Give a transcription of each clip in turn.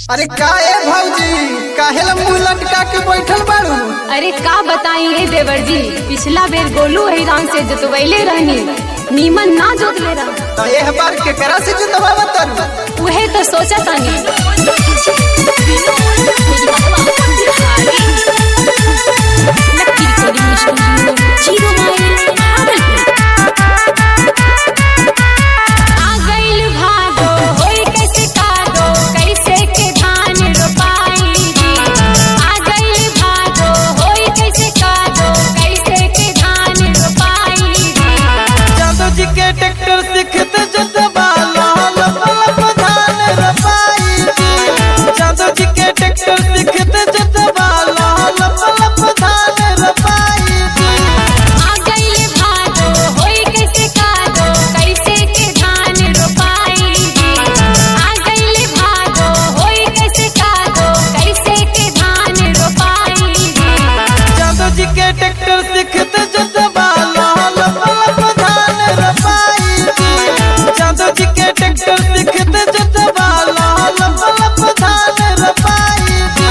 अरे का ए भौजी काहेला मुंह लटका के बैठल बाड़ू अरे का बताई ए देवर जी पिछला बेर गोलू हैरान से जोतवैले रहनी नीमन ना जोतले रहा तो एह बार केकरा से जोतवावा तरू उहे तो सोचा तानी आ गइल भादो, होई कैसे कादो, कैसे के धान रोपाई जी। आ गइल भादो, होई कैसे कादो, कैसे के धान रोपाई जी। जादू जी के ट्रैक्टर सिखत जोतवाला लप लप धान रपाई जी जादू जी के ट्रैक्टर सिखत जोतवाला लप लप धान रपाई जी आ गइल भादो, होई कैसे कादो, कैसे के धान रोपाई जी। आ गइल भादो, होई कैसे कादो, कैसे के धान रोपाई जी। जादू जी के ट्रैक्टर सिखत जोतवाला लप लप धान रपाई जी जादू जी के ट्रैक्टर सिखत जोतवाला लप लप धान रपाई जी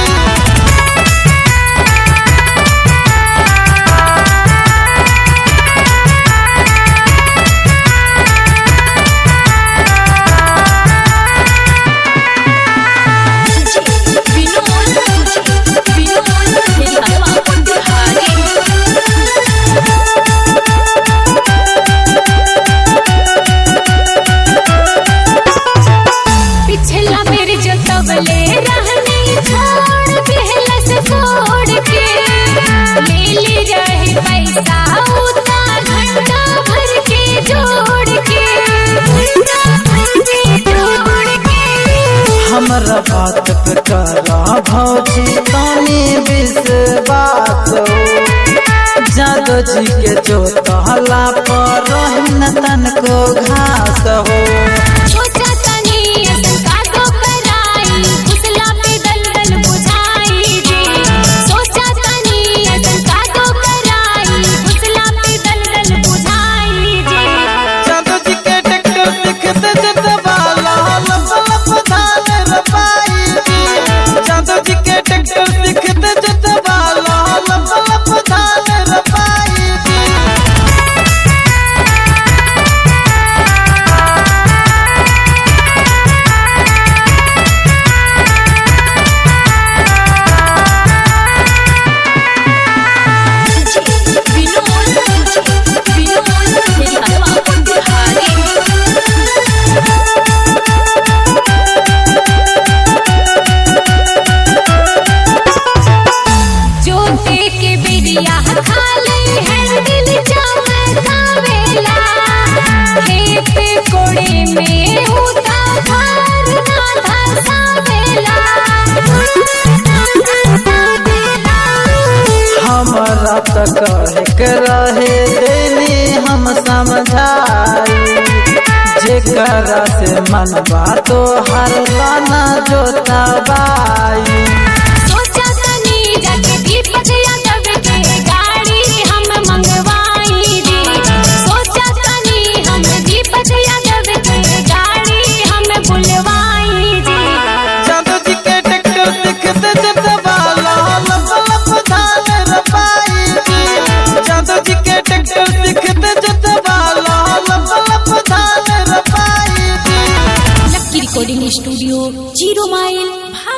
पिछला मेरे जो तबले रहने छोड़ पहलस छोड़ के ले ले रहे पैसा उतना घंटा भर के जोड़ के घंटा भर के जोड़ के हमरा बात पे करा भौजी तानी विश्वास जादो जी के जो तहला पर रहन तन को घास हो सोचा तनी असन का तो कराई घुसला पे दलदल बुझाई जी सोचा तनी असन का तो कराई घुसला पे दलदल बुझाई जी जादो जी के ट्रैक्टर सिखत जतवाला लप लप धान रपाई जी जादो जी के ट्रैक्टर सिखत जतवाला लप लप धान रपाई जी जो के बिरिया खाले हैंडल चमकावेला खेत कोड़े में उता भार ना धसावेला हमरा त कहे के रहे देनी हम समझाई जेकरा से मनवा तो हर लाना जोतबाई सोचा तनी जाके दीपक यादव के गाड़ी हम मंगवाई दी सोचा तनी हम दीपक यादव के गाड़ी हम बुलवाई दी जादू जी के ट्रैक्टर सिखत जतवाला लप लप धान रपाई जी जादू जी के ट्रैक्टर सिखत जतवाला लप लप धान रपाई जी लक्की रिकॉर्डिंग स्टूडियो जीरो माइल